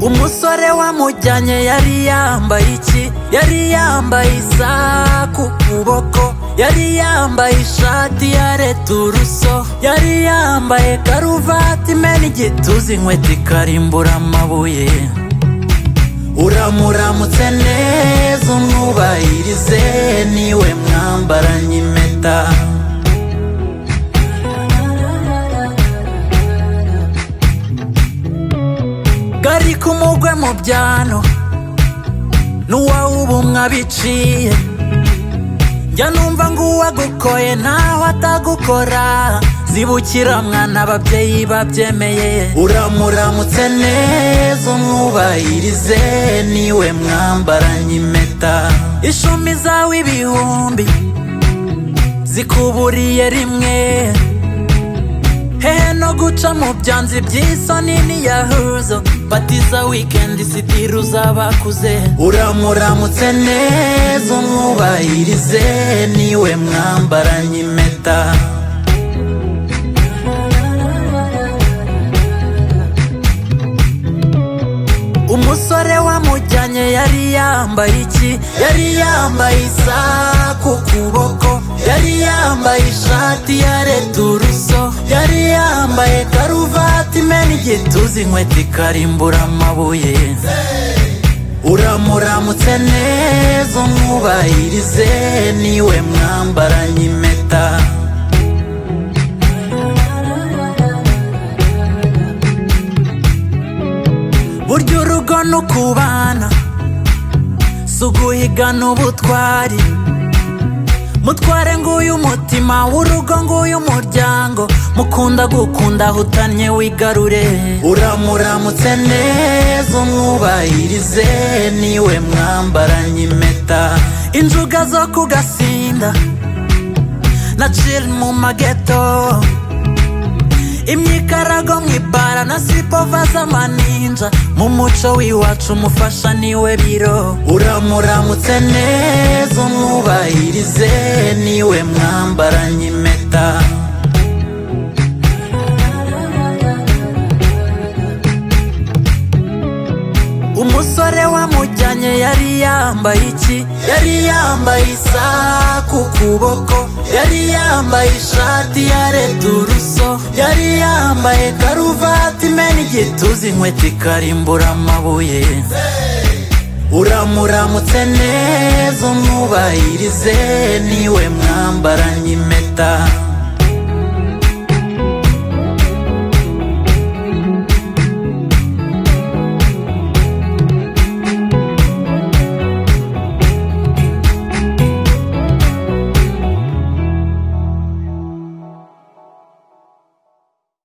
umusore wamujyanye yari yambaye iki yari yambaye isaha ku kuboko yari yambaye ishati ya returuso yari yambaye karuvati imena igituza inkweto ikarimbura amabuye uramuramutse neza umwubahirize niwe mwambaranye impeta gari kumugwe mu byano n'uwawubumwa biciye njya numva ngo uwagukoye ntaho atagukora zibukira mwana ababyeyi babyemeye uramuramutse neza umwubahirize niwe mwambaranye impeta ishumi zawe ibihumbi zikuburiye rimwe hehe no guca mu byanzi by'isoni n'iyahuzo batiza wikendi sitiri uzabakuze uramuramutse neza umwubahirize niwe mwambaranye impeta umusore wamujyanye yari yambaye iki yari yambaye isaha ku kuboko yari yambaye ishati ya returuso yari yambaye karuvati imena igituza inkweto ikarimbura amabuye uramuramutse neza umwubahirize niwe mwambaranye impeta burya urugo ni ukubana si uguhigana ubutwari mutware nguyu umutima w'urugo nguyu umuryango mukunda gukunda ahutanye wigarure uramuramutse neza umwubahirize niwe mwambaranye impeta injuga zo ku gasinda na ciri mu mageto imyikarago mu ibara na sipova z'amaninja mu muco w'iwacu umufasha niwe biro uramuramutse neza umwubahirize niwe mwambaranye impeta umusore wamujyanye yari yambaye iki yari yambaye isaha ku kuboko yari yambaye ishati ya returuso yari yambaye karuvati imena igituza inkweto ikarimbura amabuye uramuramutse neza umwubahirize niwe mwambaranye impeta